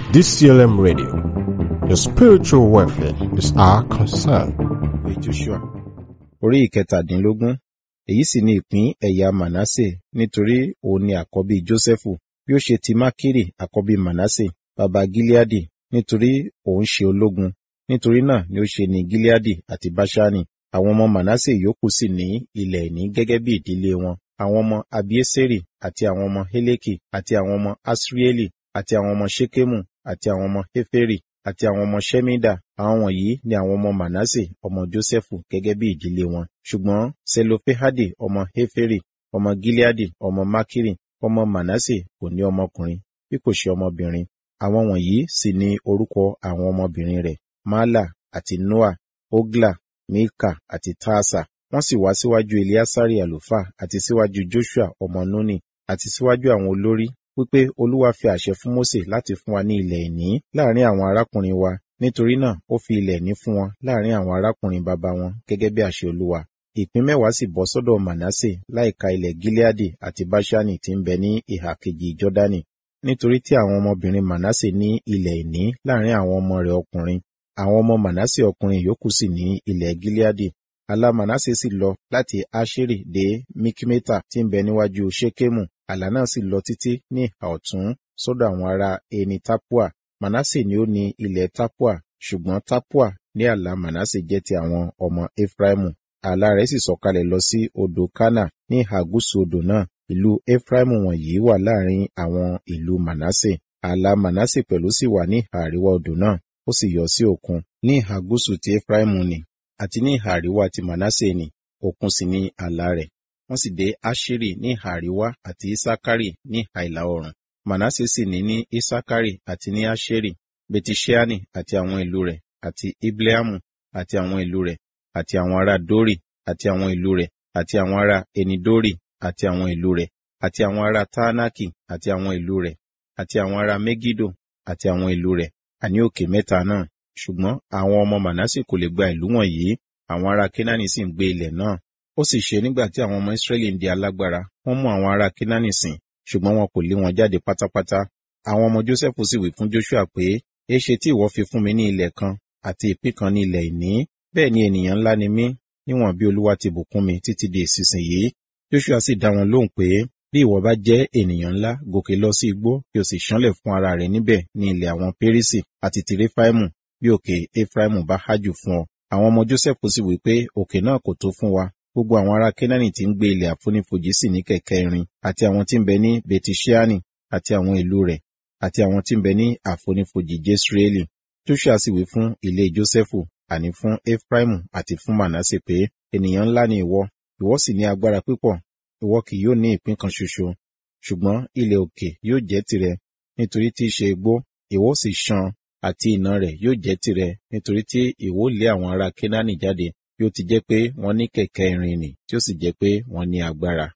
DCLM Radio. Your spiritual welfare is our concern. ìwé joshua orí ìkẹtàdínlógún èyí sì ni ìpín ẹ̀yà manasse nítorí òun ni àkọ́bí jósẹ́fù bí ó ṣe ti mákìrì àkọ́bí manasse baba gileadi nítorí òun ṣe ológun nítorí náà ni ó ṣe ní gileadi àti bashani àwọn ọmọ manasse yòókù sì ní ilẹ̀ ìní gẹ́gẹ́ bí ìdílé wọn àwọn ọmọ abieseri àti àwọn ọmọ heleki àti àwọn ọmọ asrieli àti àwọn ọmọ shekemu àti àwọn ọmọ heferi àti àwọn ọmọ ṣẹ́mídà àwọn wọ̀nyí ni àwọn ọmọ manasse ọmọ jósẹ́fù gẹ́gẹ́ bí ìdílé wọn ṣùgbọ́n selofehadi ọmọ heferi ọmọ gileadi ọmọ makiri ọmọ manasse kò ní ọmọkùnrin bí kò ṣe ọmọbìnrin àwọn wọ̀nyí sì ni orúkọ àwọn ọmọbìnrin rẹ̀ mala àti noa ogla milka àti taasa wọ́n sì wá síwájú eliasari àlùfáà àti síwájú joshua ọmọ nuni àti síwájú àwọn olórí wípé olúwa fi àṣẹ fún mose láti fún wa ní ilẹ̀ ìní láàrin àwọn arákùnrin wa nítorí náà ó fi ilẹ̀ ìní fún wọn láàrin àwọn arákùnrin bàbá wọn gẹ́gẹ́ bí àṣẹ olúwa ìpín mẹ́wàá sì bọ́ sọ́dọ̀ manasse láìka ilẹ̀ gileadi àti bashani tí ń bẹ ní ìhà kejì jọ́dánì nítorí tí àwọn ọmọbìnrin manasse ní ilẹ̀ ìní láàrin àwọn ọmọ rẹ̀ ọkùnrin àwọn ọmọ manasse ọkùnrin yòókù sì ní ilẹ̀ gileadi àlà manasse sì lọ láti asheri dé mikmeta tí ń bẹ níwájú shekemu àlà náà sì lọ títí ní ìhà ọ̀tún sọ́dọ̀ àwọn ará eni tapua manasse ni ó ní ilẹ̀ tapua ṣùgbọ́n tapua ní àlà manasse jẹ́ ti àwọn ọmọ efraimu àlà rẹ̀ sì sọ̀kalẹ̀ lọ sí odò kana ní ìhà gúúsù odò náà ìlú efraimu wọ̀nyí wà láàrin àwọn ìlú manasse àlà manasse pẹ̀lú sì wà ní ìhà àríwá odò náà ó sì yọ sí òkun ní ìhà gúúsù ti efraimu ni àti ní ìhà àríwá ti manasse ni òkun sì ní àlà rẹ̀ wọ́n sì dé asheri ní ìhà àríwá àti isakari ní ìhà ìlà oòrùn manasse sì ní ní isakari àti ní asheri betisheani àti àwọn ìlú rẹ̀ àti ibleamu àti àwọn ìlú rẹ̀ àti àwọn ará dori àti àwọn ìlú rẹ̀ àti àwọn ará enidori àti àwọn ìlú rẹ̀ àti àwọn ará taanaki àti àwọn ìlú rẹ̀ àti àwọn ará megido àti àwọn ìlú rẹ̀ àní òkè mẹ́ta náà ṣùgbọ́n àwọn ọmọ manasse kò lè gba ìlú wọ̀nyí àwọn ará kenani sì ń gbé ilẹ̀ náà ó sì ṣe nígbà tí àwọn ọmọ israẹli ń di alágbára wọ́n mú àwọn ará kenani sìn ṣùgbọ́n wọn kò lé wọn jáde pátápátá àwọn ọmọ joseph sì wí fún joshua pé èéṣe tí ìwọ fi fún mi ní ilẹ̀ kan àti ìpín kan ní ilẹ̀ ìní bẹ́ẹ̀ ni ènìyàn ńlá ni mí níwọ̀n bí olúwa ti bùkún mi títí di ìsinsìnyí joshua sì dá wọn lóhùn pé bí ìwọ bá jẹ́ ènìyàn ńlá gòkè lọ sí igbó kí o sì ṣánlẹ̀ fún ara rẹ̀ níbẹ̀ ní ilẹ̀ àwọn pérísì àti tìrẹfàìmù bí òkè efraimu bá hájù fún ọ àwọn ọmọ joseph sì wí pé òkè náà kò tó fún wa gbogbo àwọn ará kenani tí ń gbé ilẹ̀ àfonífojì sì ní kẹ̀kẹ́ irin àti àwọn tí ń bẹ ní betisheani àti àwọn ìlú rẹ̀ àti àwọn tí ń bẹ ní àfonífojì jesreeli joshua sì wí fún ilé jósẹ́fù àní fún efraimu àti fún manasse pé ènìyàn ńlá ni ìwọ ìwọ sì ní agbára pípọ̀ ìwọ kì yóò ní ìpín kan ṣoṣo ṣùgbọ́n ilẹ̀ òkè yóò jẹ́ tirẹ̀ nítorí tí í ṣe igbó ìwọ sì ṣan àti ìnà rẹ̀ yóò jẹ́ tirẹ̀ nítorí tí ìwọ lé àwọn ará kenani jáde bí ó ti jẹ́ pé wọ́n ní kẹ̀kẹ́ irin nì tí ó sì jẹ́ pé wọ́n ní agbára.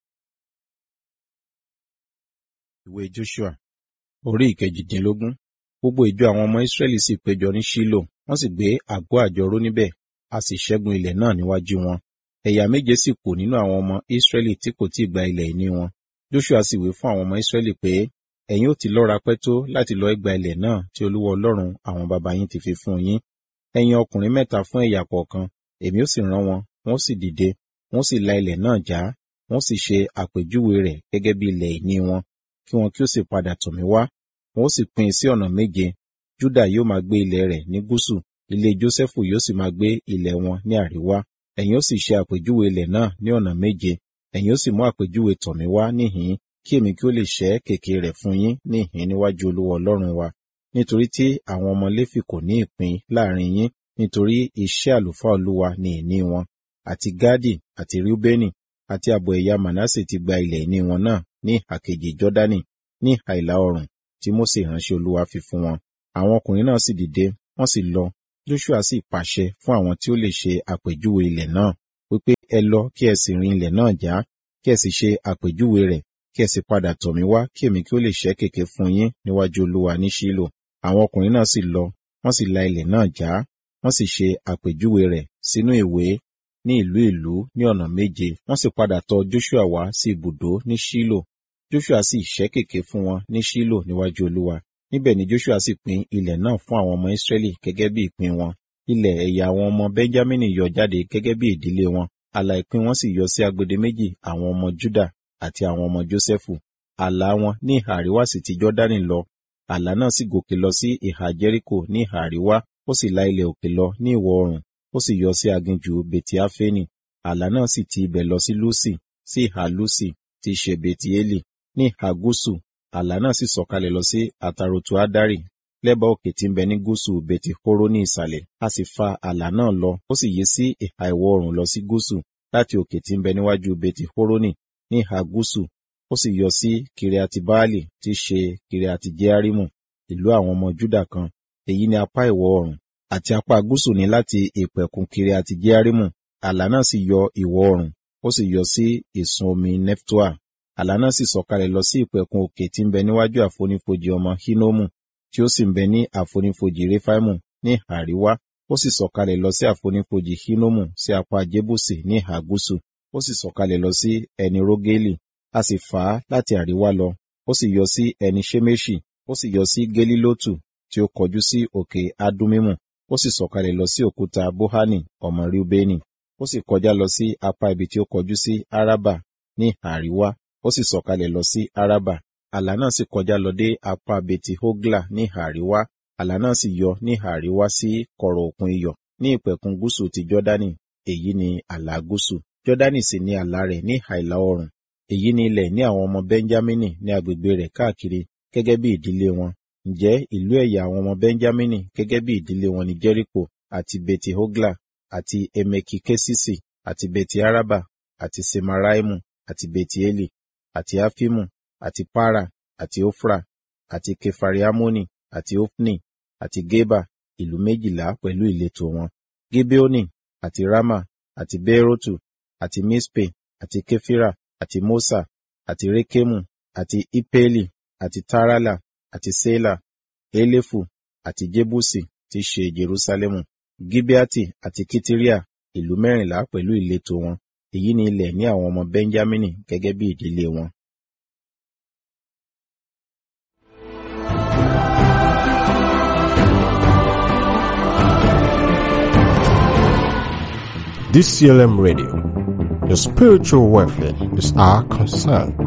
Ìwé Joshua orí ìkejìdínlógún gbogbo ìjọ àwọn ọmọ Ísírẹ́lì sì péjọ ní Ṣílò wọ́n sì gbé àgọ́ àjọrò níbẹ̀ a sì ṣẹ́gun ilẹ̀ náà níwájú wọn. Ẹ̀yà méje sì kù nínú àwọn ọmọ Ísírẹ́lì tí kò tíì gba ilẹ̀ ìní wọn. Joshua sì wí fún àwọn ọmọ Ísírẹ́lì pé ẹ̀yin ó ti lọ́ra pẹ́ tó láti lọ gba ilẹ̀ náà tí Olúwa Ọlọ́run àwọn baba yín ti fi fún yín. Ẹ̀yin ọkùnrin mẹ́ta fún ẹ̀yà kọ̀ọ̀kan èmi ó sì rán wọn wọ́n sì dìde wọ́n sì la ilẹ̀ náà já wọ́n sì ṣe àpèjúwe rẹ̀ gẹ́gẹ́ bí ilẹ̀ ìní wọn kí wọn kí ó sì padà tọ̀ mí wá wọ́n sì pín in sí ọ̀nà méje júdà yóò máa gbé ilẹ̀ rẹ̀ ní gúúsù ilé jósẹ́fù yóò sì máa gbé ilẹ̀ wọn ní àríwá ẹ̀yin ó sì ṣe àpèjúwe ilẹ̀ náà ní ọ̀nà méje ẹ̀yin ó sì mú àpèjúwe tọ̀ mí wá níhìn kí èmi kí ó lè ṣẹ́ kèké rẹ̀ fún yín níhìn níwájú olúwa ọlọ́run wa nítorí tí àwọn ọmọ léfì kò ní ìpín láàrin yín nítorí iṣẹ́ àlùfáà olúwa ni ìní wọn àti gádì àti rúbẹ́nì àti ààbọ̀ ẹ̀yà manasse ti gba ilẹ̀ ìní wọn náà ní ìhà kejì jọ́dánì ní ìhà ìlà oòrùn tí mósè ìránṣẹ́ olúwa fi fún wọn àwọn ọkùnrin náà sì dìde wọ́n sì lọ joshua sì pàṣẹ fún àwọn tí ó lè ṣe àpèjúwe ilẹ̀ náà wípé ẹ lọ kí ẹ sì rin ilẹ̀ náà já kí ẹ sì ṣe àpèjúwe rẹ̀ kí ẹ sì padà tọ̀ mí wá kí èmi kí ó lè ṣẹ́ kèké fún yín níwájú olúwa ní ṣílò àwọn ọkùnrin náà sì lọ wọ́n sì la ilẹ̀ náà já wọ́n sì ṣe àpèjúwe rẹ̀ sínú ìwé ní ìlú ìlú ní ọ̀nà méje wọ́n sì padà tọ̀ joshua wá sí ibùdó ní ṣílò joshua sì ṣẹ́ kèké fún wọn ní ṣílò níwájú olúwa níbẹ̀ ni joshua sì pín ilẹ̀ náà fún àwọn ọmọ israẹli gẹ́gẹ́ bí ìpín wọn ilẹ̀ ẹ̀yà àwọn ọmọ benjamin yọ jáde gẹ́gẹ́ bí ìdílé wọn ààlà ìpín wọn sì yọ sí agbede méjì àwọn ọmọ juda àti àwọn ọmọ josephu ààlà wọn ní ìhà àríwá sì ti jọ́dánì lọ ààlà náà sì gòkè lọ sí ìhà jẹ́ríkò ní ìhà àríwá ó sì la ilẹ̀ òkè lọ ní ìwọ̀ oòrùn ó sì yọ sí aginjù betiafeni ààlà náà sì ti ibẹ̀ lọ sí lusi sí ìhà lusi tí í ṣe betieli ní ìhà gúúsù ààlà náà sì sọ̀kalẹ̀ lọ sí àtàròtù adari lẹ́bàá òkè tí ń bẹ ní gúúsù beti horo ní ìsàlẹ̀ a sì fa ààlà náà lọ ó sì yí sí ìhà ìwọ̀ oòrùn lọ sí gúúsù láti òkè tí ń bẹ níwájú beti horoni ní ìhà gúúsù ó sì yọ sí kiriati baali tí í ṣe kiriati jearimu ìlú àwọn ọmọ juda kan èyí ni apá ìwọ̀ oòrùn àti apá gúúsù ní láti ìpẹ̀kun kiriati jearimu ààlà náà sì yọ ìwọ̀ oòrùn ó sì yọ sí ìsun omi neftoa ààlà náà sì sọ̀kalẹ̀ lọ sí ìpẹ̀kun òkè tí ń bẹ níwájú àfonífojì ọmọ hinomu tí ó sì ń bẹ ní àfonífojì refaimu ní àríwá ó sì sọ̀kalẹ̀ lọ sí àfonífojì hinomu sí apá jébùsì ní ìhà gúúsù ó sì sọ̀kalẹ̀ lọ sí ẹni rógélì a sì fà á láti àríwá lọ ó sì yọ sí ẹni ṣeméṣì ó sì yọ sí gélílótù tí ó kọjú sí òkè adumimu ó sì sọ̀kalẹ̀ lọ sí òkúta bohani ọmọ riubeni ó sì kọjá lọ sí apá ibi tí ó kọjú sí araba ní àríwá ó sì sọ̀kalẹ̀ lọ sí araba àlà náà sì kọjá lọ dé apá beti hogla ní àríwá àlà náà sì yọ ní àríwá sí kọ̀rọ̀ òkun iyọ̀ ní ìpẹ̀kun gúúsù ti jọ́dánì èyí ni àlà gúúsù jọ́dánì sì ní àlà rẹ̀ ní àìlà oòrùn èyí ni ilẹ̀ ní àwọn ọmọ benjamini ní agbègbè rẹ̀ káàkiri gẹ́gẹ́ bí ìdílé wọn ǹjẹ́ ìlú ẹ̀yà àwọn ọmọ benjamini gẹ́gẹ́ bí ìdílé wọn ní jericho àti beti hogla àti emeki kesisi àti beti araba àti semaraimu àti beti eli àti afimu àti para àti ofra àti kefariamoni àti ofni àti geba ìlú méjìlá pẹ̀lú ìletò wọn gibeoni àti rama àti beerotu àti mispe àti kefira àti mosa àti rekemu àti ipeli àti tarala àti sela elefu àti jebusi tí í ṣe jerusalemu gibeati àti kitiria ìlú mẹ́rìnlá pẹ̀lú ìletò wọn èyí ni ilẹ̀ ní àwọn ọmọ benjamini gẹ́gẹ́ bí ìdílé wọn. DCLM Radio. Your spiritual welfare is our concern.